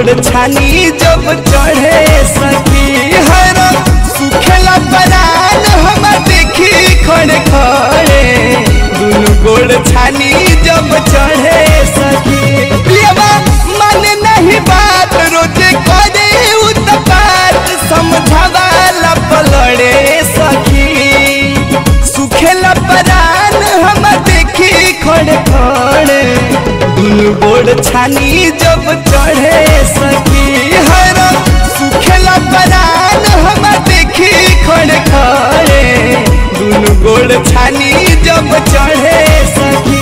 गोड़ छानी जब चढ़े सखी हर सुखेला परान हम देखी खड़े खड़े दुनु गोड़ छानी जब चढ़े सखी पियवा मन नहीं बात रोजे करे उत्पात समझावाला पलड़े सखी सुखेला परान हम देखी खड़े खड़े दुनु गोड़ छानी जब चढ़े सखी हर सुखेला परान हम देखी खड़े खड़े दुनु गोड़ छानी जब चढ़े सखी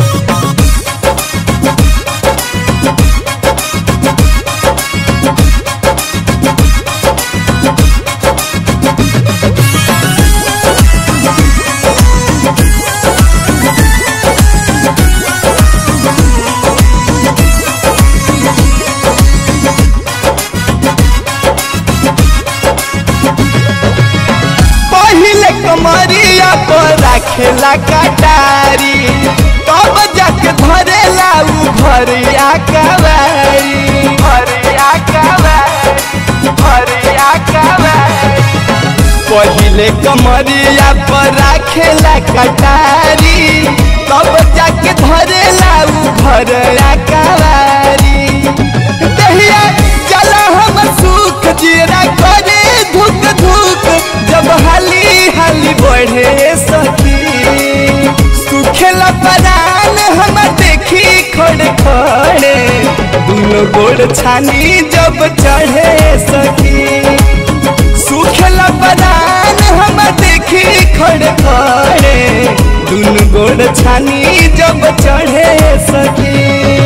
पहिले कमरिया पर राखेला कटारी तब जाके धरेला उ भरिया कवारी भरिया कवारी भरिया कवारी पहिले कमरिया पर राखेला कटारी तब जाके धरेला उ भरिया कवारी दहिया चला हम सुख जीरा करे धुक धुक जब हाली हाली बढ़े सखी सुखेला परान हम देखी खड़े खड़े दुनो गोड़ छानी जब चढ़े सखी सुखेला परान हम देखी खड़े खड़े दुनो गोड़ छानी जब चढ़े सखी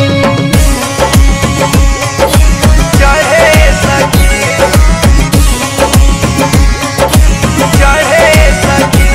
चढ़े सखी चढ़े सखी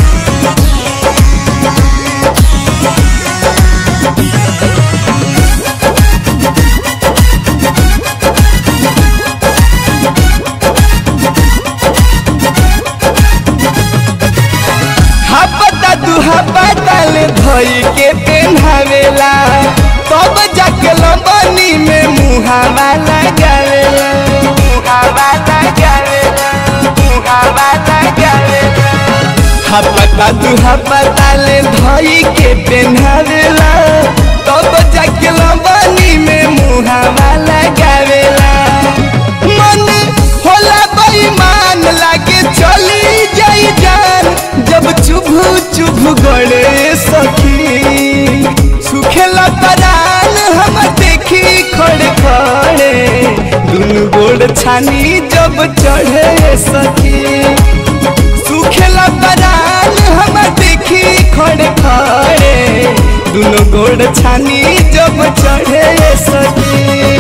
हपता तू हपता ले धोई के पेन्हावेला तब जाके लंबनी में मुहावा लगावेला मुहावा लगावेला मुहावा लगावेला हपता तू हपता ले धोई के पेन्हावेला तब जाके लंबनी में मुहावा लगावेला मन होला बेईमान लागे चली जाई जान जब चुभु चुभु गड़े सखी सुखेला परान हम देखी खड़े खड़े दुनु गोड़ छानी जब चढ़े सखी सुखेला परान हम देखी खड़े खड़े दुनु गोड़ छानी जब चढ़े सखी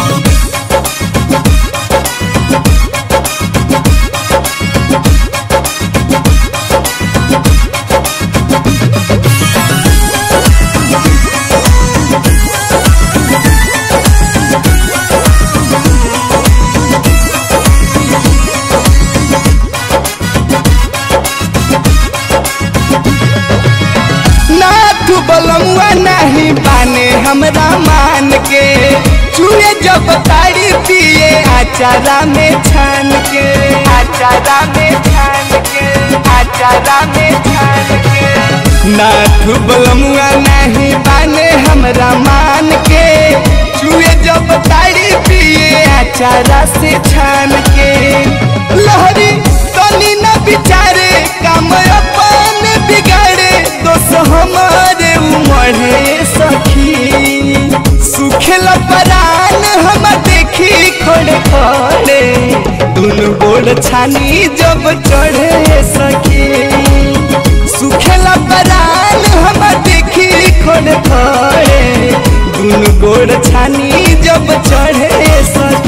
नाथ बलमुआ नहीं बाने हमरा मान के चूहे जब तारी पिए आचारा में छान के आचारा में छान के आचारा में छान के नाथ बलमुआ नहीं बाने हमरा मान के चूहे जब तारी पिए आचारा से छान के लहरी तनी न बिचारे काम अपन बिगाड़े दोष हमारे उमड़े सखी सुखेला परान हम देखी खड़े खड़े दुनु गोड़ छानी जब चढ़े सखी सुखेला परान हम देखी खड़े खड़े दुनु गोड़ छानी जब चढ़े सखी